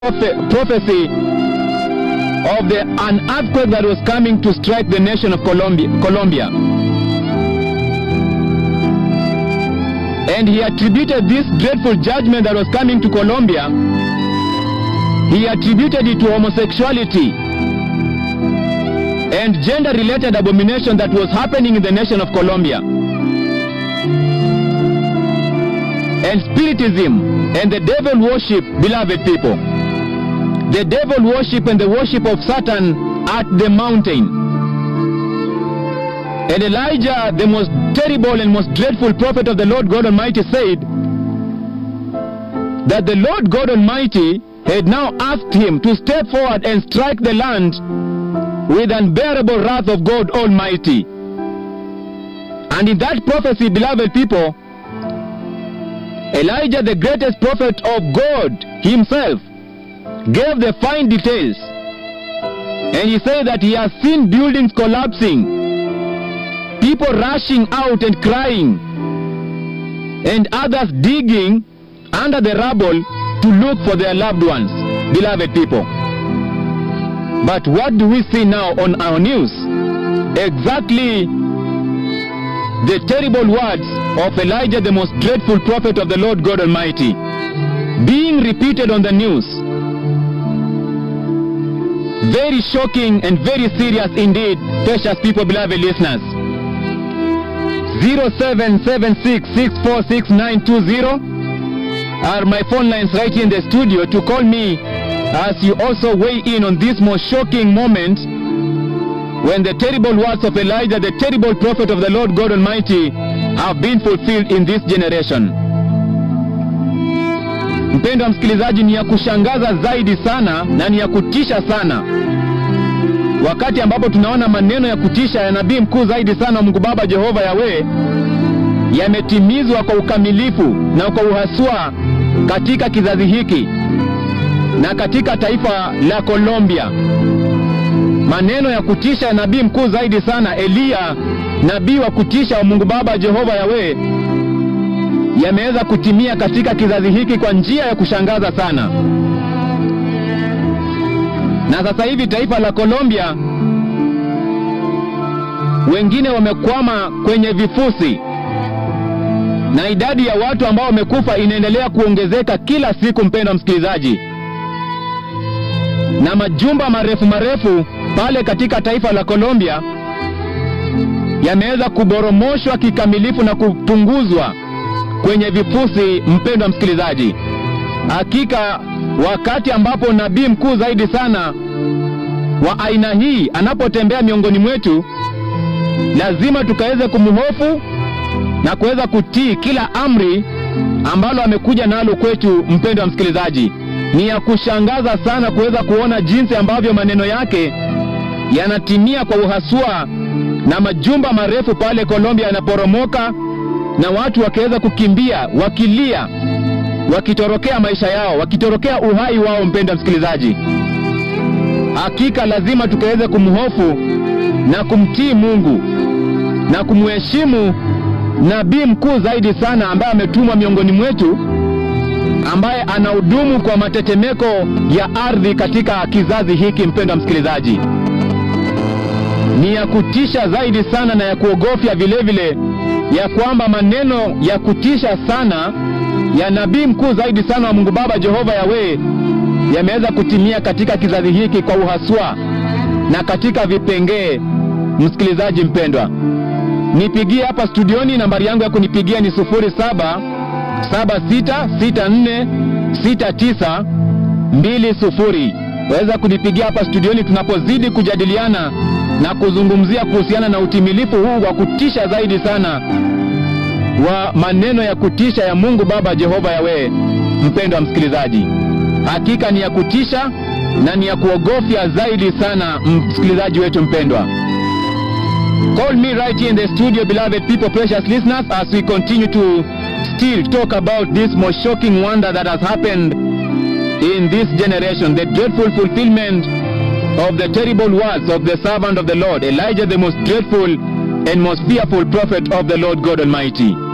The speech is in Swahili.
prophe- prophecy of the an earthquake that was coming to strike the nation of Colombia, Colombia. And he attributed this dreadful judgment that was coming to Colombia, he attributed it to homosexuality and gender related abomination that was happening in the nation of Colombia. And spiritism and the devil worship, beloved people. The devil worship and the worship of Satan at the mountain. And Elijah, the most terrible and most dreadful prophet of the Lord God Almighty, said that the Lord God Almighty had now asked him to step forward and strike the land with unbearable wrath of God Almighty. And in that prophecy, beloved people, Elijah, the greatest prophet of God himself, gave the fine details. And he said that he has seen buildings collapsing, people rushing out and crying, and others digging under the rubble to look for their loved ones, beloved people. But what do we see now on our news? Exactly the terrible words of Elijah, the most dreadful prophet of the Lord God Almighty, being repeated on the news. Very shocking and very serious indeed, precious people, beloved listeners. 0776646920 are my phone lines right here in the studio to call me as you also weigh in on this most shocking moment when the terrible words of Elijah, the terrible prophet of the Lord God Almighty, have been fulfilled in this generation. Mpendwa msikilizaji, ni ya kushangaza zaidi sana na ni ya kutisha sana, wakati ambapo tunaona maneno ya kutisha ya nabii mkuu zaidi sana wa Mungu Baba Jehova Yawe yametimizwa kwa ukamilifu na kwa uhaswa katika kizazi hiki na katika taifa la Colombia. Maneno ya kutisha ya nabii mkuu zaidi sana Eliya, nabii wa kutisha wa Mungu Baba Jehova Yawe, yameweza kutimia katika kizazi hiki kwa njia ya kushangaza sana. Na sasa hivi taifa la Colombia, wengine wamekwama kwenye vifusi na idadi ya watu ambao wamekufa inaendelea kuongezeka kila siku, mpendwa msikilizaji, na majumba marefu marefu pale katika taifa la Colombia yameweza kuboromoshwa kikamilifu na kupunguzwa kwenye vifusi. Mpendwa msikilizaji, hakika wakati ambapo nabii mkuu zaidi sana wa aina hii anapotembea miongoni mwetu, lazima tukaweze kumhofu na kuweza kutii kila amri ambalo amekuja nalo kwetu. Mpendwa msikilizaji, ni ya kushangaza sana kuweza kuona jinsi ambavyo maneno yake yanatimia kwa uhaswa, na majumba marefu pale Colombia yanaporomoka na watu wakiweza kukimbia wakilia, wakitorokea maisha yao, wakitorokea uhai wao. Mpendwa msikilizaji, hakika lazima tukaweze kumhofu na kumtii Mungu na kumheshimu nabii mkuu zaidi sana ambaye ametumwa miongoni mwetu, ambaye anahudumu kwa matetemeko ya ardhi katika kizazi hiki. Mpendwa msikilizaji, ni ya kutisha zaidi sana na ya kuogofya vile vile, ya kwamba maneno ya kutisha sana ya nabii mkuu zaidi sana wa Mungu Baba Jehova Yawe yameweza kutimia katika kizazi hiki kwa uhaswa na katika vipengee. Msikilizaji mpendwa, nipigie hapa studioni. Nambari yangu ya kunipigia ni 0776646920. Waweza kunipigia hapa studioni tunapozidi kujadiliana na kuzungumzia kuhusiana na utimilifu huu wa kutisha zaidi sana wa maneno ya kutisha ya Mungu Baba Jehova Yawe. Mpendwa msikilizaji, hakika ni ya kutisha na ni ya kuogofya zaidi sana, msikilizaji wetu mpendwa. Call me right here in the studio, beloved people, precious listeners, as we continue to still talk about this most shocking wonder that has happened in this generation, the dreadful fulfillment of the terrible words of the servant of the Lord, Elijah, the most dreadful and most fearful prophet of the Lord God Almighty.